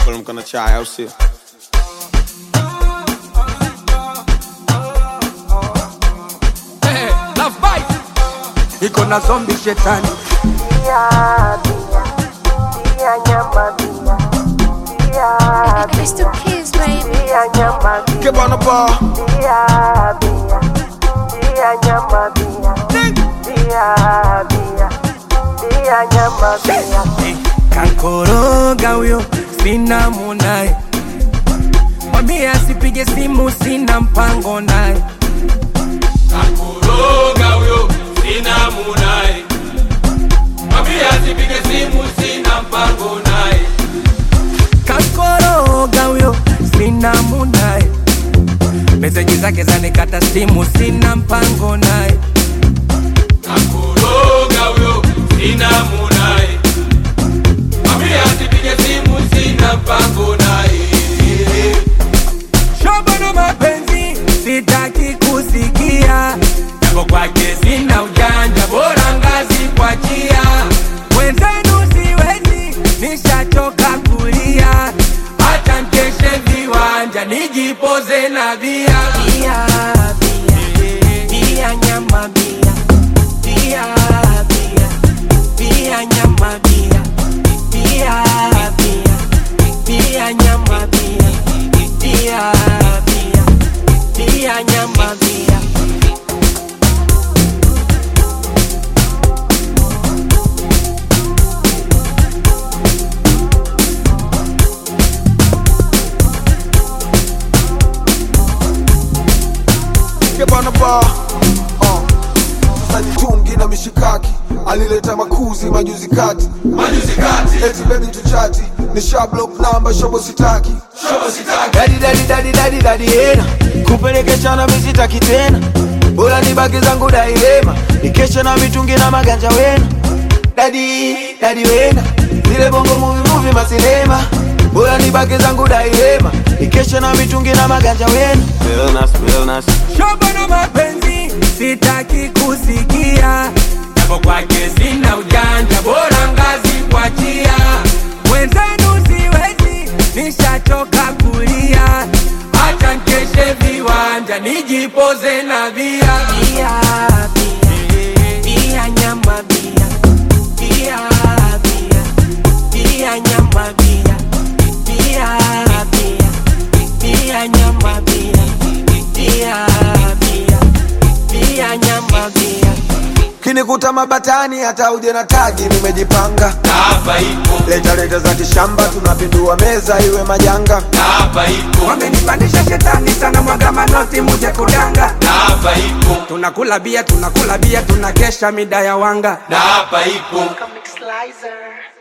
kuteremka na chai au sio? Love bite. Iko na zombi shetani Crystal Kids, baby. Get on the bar. kankoroga huyo sina munaye mwambie asipige simu sina mpango naye Kakoroga huyo sina munaye, mwambie asipige simu, sina mpango naye. kankoroga huyo sina munaye meseji zake zanikata simu sina mpango naye Kakoroga huyo sina munaye, mwambie asipige simu, sina mpango naye. shobo na mapenzi sitaki kusikia japo kwake sina ujanja bora ngazi kwa chia wenzenu siwezi nishachoka kulia hata mkeshe viwanja nijipoze na bia bia bia bia nyama bia bia bia bia nyama bia bia bia bia nyama bia bia bia bia nyama bia Get on the bar. Uh. Sasa ni tungi na mishikaki alileta makuzi majuzi kati Majuzi kati, eti baby tuchati ni shablock namba shobo sitaki shobo sitaki, dadi dadi dadi dadi dadi hena kupelekeshana misitaki tena bora nibaki zangu dailema nikesha na mitungi na maganja wena dadi dadi wena zile bongo muvi muvi masinema bora nibaki zangu dailema nikesha na mitungi na maganja wena Realness, realness. shobo na mapenzi sitaki kusikia japo kwake sina ujanja bora ngazi kwa chia wenzenu siwezi nishachoka kulia hata nkeshe viwanja nijipoze na bia bia bia bia nyama bia bia bia bia nyama bia bia bia bia nyama bia bia bia bia nyama bia kinikuta mabatani hata uje na tagi nimejipanga na hapa ipo, leta leta za kishamba tunapindua meza iwe majanga na hapa ipo, wamenipandisha shetani sana mwaga manoti muje kudanga na hapa ipo, tunakula bia tunakula bia tunakesha mida ya wanga na hapa ipo. Comic Slicer.